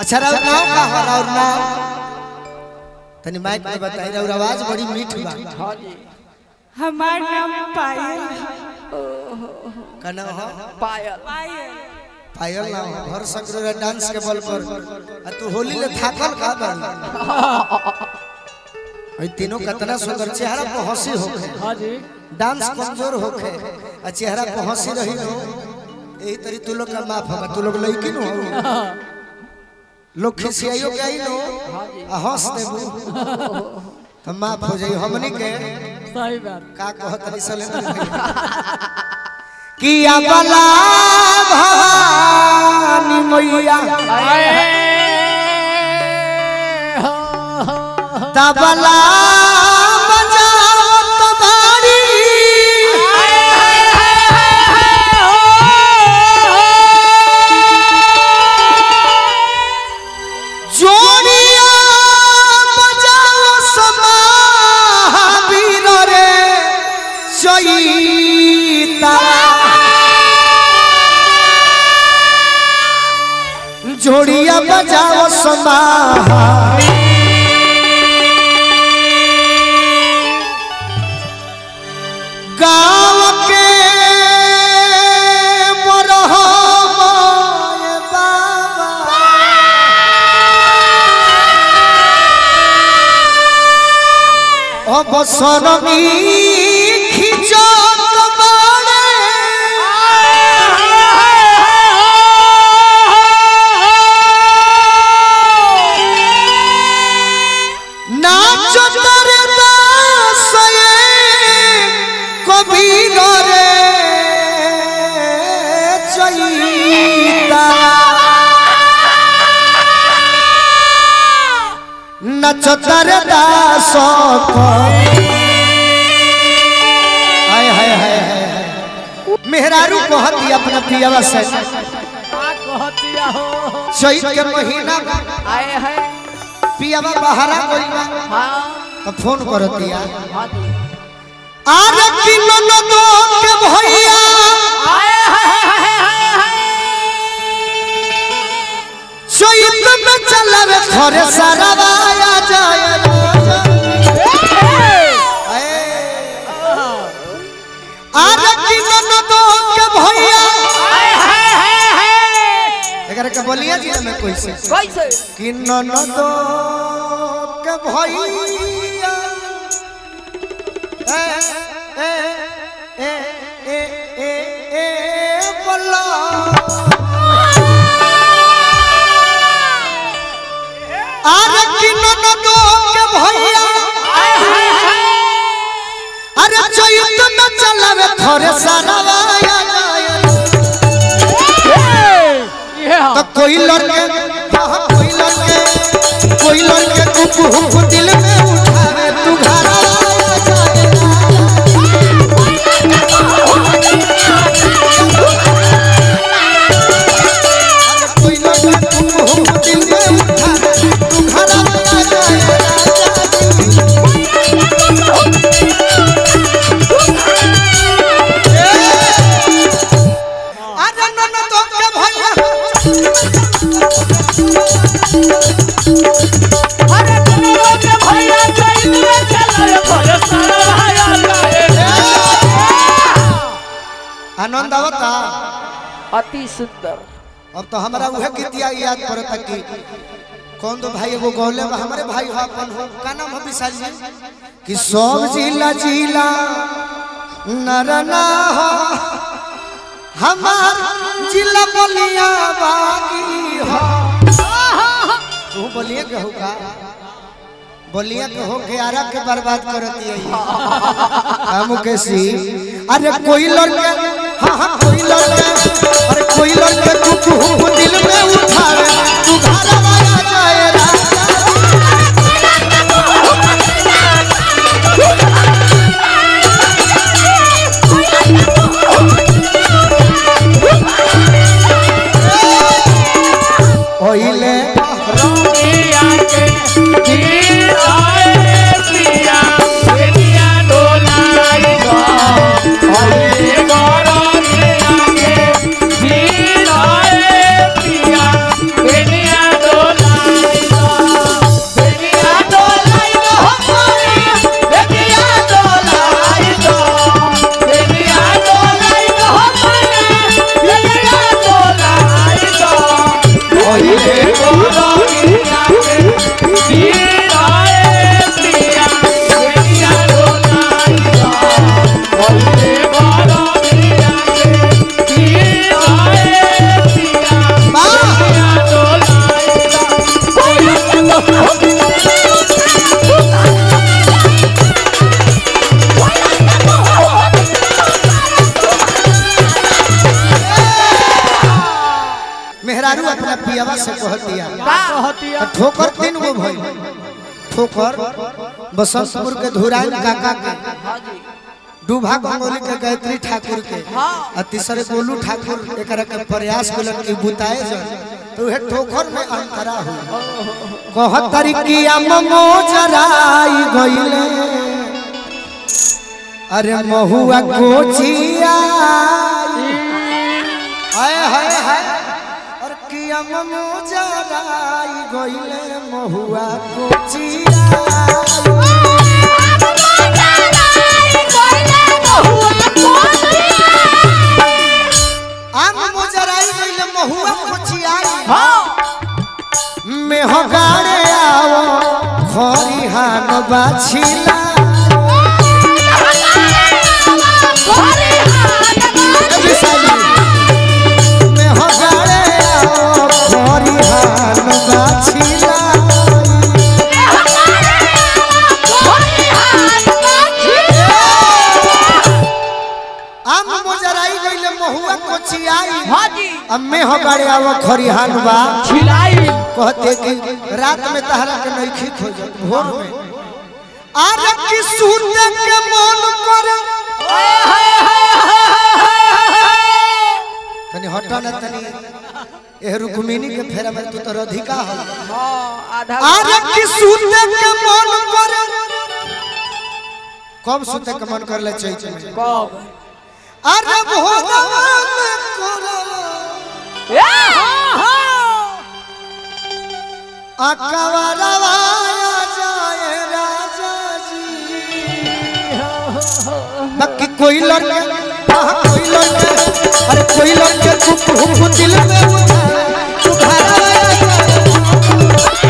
अच्छा राउर नाम का हो राउर नाम तनी माइक में बताई राउर आवाज बड़ी मीठ बा हाँ जी हमार नाम पायल है का नाम हो पायल पायल पायल नाम हो घर सगरो डांस के बल पर आ तू होली ले थाकल का बाड़ी ओइ तीनों कतना सुंदर चेहरा पर हंसी होखे हाँ जी डांस कमजोर होखे आ चेहरा पर हंसी रही हो यही तरी तू लोग का माफ होगा तू लोग लड़की नु हो लोग खिसियाइयो के आई नो आ हंस देबू तो माफ हो जाई हमनी के सही बात का कहत रही सले कि अबला भवानी मैया तबला बजावत बारी जोड़िया बजाओ समावीर रे चैता जोड़िया बजाओ समा गाँव के मरहमाए बाबा অবসরণী খিচত বাড়ে নাচ তরে দাসয়ে কবির রে চৈতা নাচ তরে দাস हाय हाय हाय हाय मेहरारू कहती अपना पियावा से कहतिया हो चैत के महीना में आए हैं पियावा बहरा गइल बा हाँ तो फोन करतिया हाँ जी अरे किलो न दो के भैया आए हैं चैत में चलवे थोरे सरवाया जाए अरे किलो न दो के भैया एकरा के बोलिया जी में कोई से कैसे कि ननद के भैया ए ए ए ए ए ए बोला अरे कि ननद के भैया अरे चैत में चलवे थोरे सरवाया ये हाँ तो कोई लड़के हाँ, कोई लड़के कोई लड़के कुकु हुकु दिल में उठावे तू घर आया जाए अरे कोई लड़के कुकु हुकु दिल में उठावे तू घर आया जाए अरे ननद के भैया आनंद आवता अति सुंदर अब तो हमारा उहे गीतिया याद पड़ता कि कौन तो भाई एगो गौले बा हमारे भाई हो अपन हो का नाम है विशाल जी कि सब जिला जिला नरना हो हमार जिला बलिया बागी हो तू बोलिए के हो का बोलिए के हो के आरा के बर्बाद करती है ये। हम कैसी अरे कोई लड़के हाँ हाँ कोई लड़के अरे कोई लड़के तू तू दिल में उठावे तू घर आया जाए राजा ओइले Yeah. मेहरारू अपना पियावा से कह दिया कहतिया तो ठोकर तीन गो भइल ठोकर बसंतपुर के धुराइन काका के डूभा गंगोली के गायत्री ठाकुर के आ तीसरे गोलू ठाकुर एकरा के प्रयास कलन कि बुताए जन तो उहे ठोकर में अंतरा हो कहत तरीकिया ममो जराई गइले अरे महुआ कोचिया हाय हाय हाय और किया ममो जराई गइले महुआ कोचिया आम मोजराई गइले महुआ कोचिया में हो गाड़े आओ खरिहान बाछिला में हो गाड़े आओ खरिहान बाछिला आम मोजराई गइले महुआ कोचियाई अब में हो गाड़े आओ खरिहान बा कहते कि रात में तहरा के नइखी खोजत भोर में आरे की सूते के मन करे तनी हटा ना तनी ए रुक्मिणी के फेरा में तू तो राधिका हो आरे की सूते के मन करे कब सूते के मन करले चैत में अरे भोरवा में कोरवा अकबरवा जाए राजा जी बाकी कोई लड़के हाँ कोई लड़के अरे कोई लड़के चुप हुप दिल में उठाए उघारा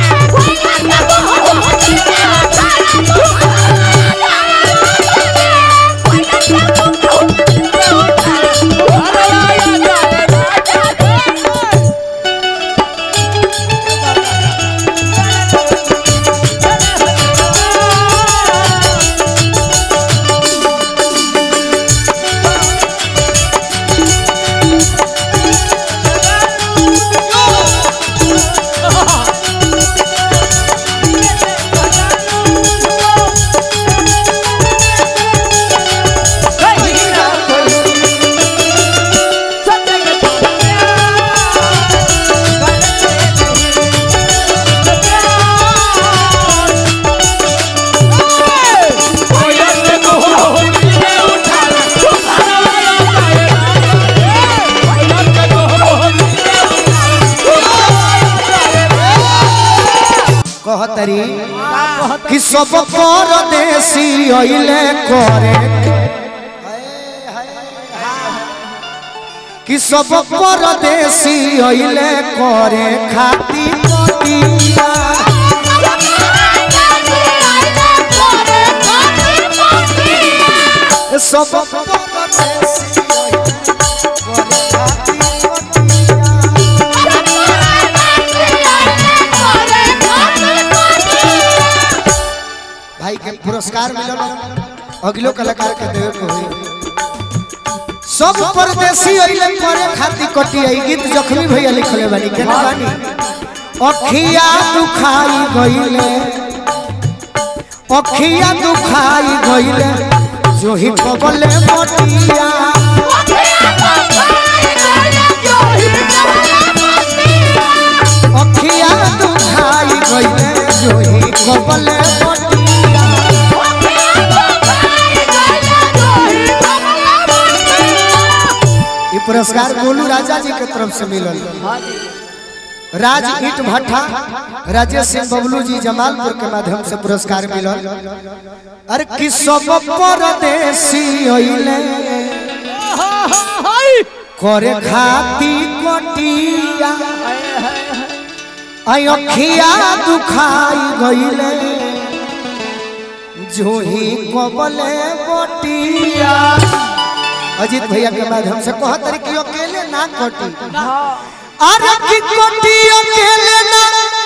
कहतरी कि सब परदेसी अइले करे कि सब परदेसी अइले करे खाती पटिया सब परदेसी अइले करे खाती पटिया भाई के पुरस्कार मिलल अगलो कलाकार के देवे को होई सब परदेसी अइले करे खाती कटी आई गीत जखमी भैया लिखले बानी केना बानी अखिया दुखाई गइले अखिया दुखाई गइले जो ही पबले मोटिया अखिया दुखाई गइले जो ही पबले मोटिया ये पुरस्कार गोलू राजा जी के तरफ से मिलल राज ईट भट्टा राजेश सिंह बबलू जी जमालपुर के माध्यम से पुरस्कार मिलल अरे कि सब परदेसी अइले करे खाती कटिया आई अखिया दुखाई गईले जोही कबले बटिया अजीत भैया के माध्यम से कह तरी कि अकेले ना कटी अरे की कटी अकेले ना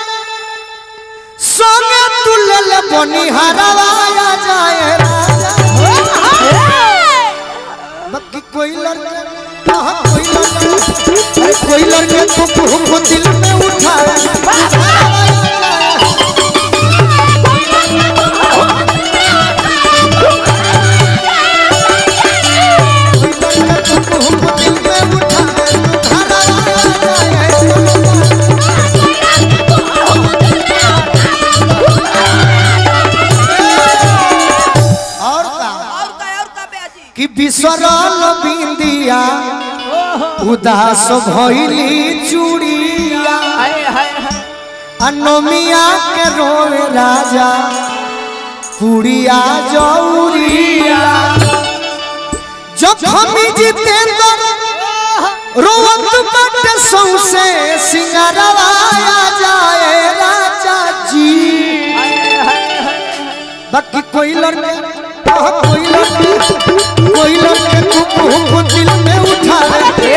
संगे तुलल बनिहारवा आ जाए राजा बाकी कोई लड़के कहा कोई लड़के अरे कोई लड़के को को दिल में उठाए कोई लड़के को को दिल में उठाए उठाना आ जाए और का और का और का बेजी कि बिसरल बिंदिया उदास भइली चूड़िया हाय हाय हाय अनोमिया के रोए राजा पुड़िया जौरिया जखमी जितेंद्र रोवत बट सौसे सिंगारवा आ जाए राजा जी हाय हाय हाय बाकी कोई लड़के कहा कोई लड़के कोई लड़के को को दिल में उठा ले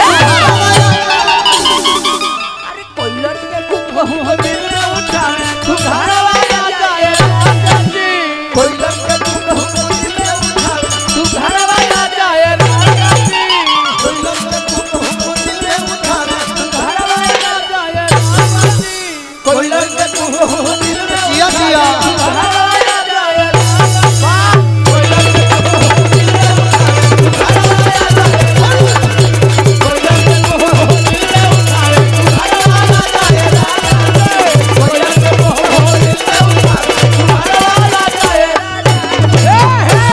अरे कोई लड़के को बहु दिल में उठाए तू घर वाला जाए राजा जी कोई लड़के को बहु दिल में उठाए तू घर वाला जाए राजा जी कोई लड़के को को दिल में उठा ले तू घर वाला जाए राजा जी कोई लड़के को बहु दिल में जिया जिया तू घर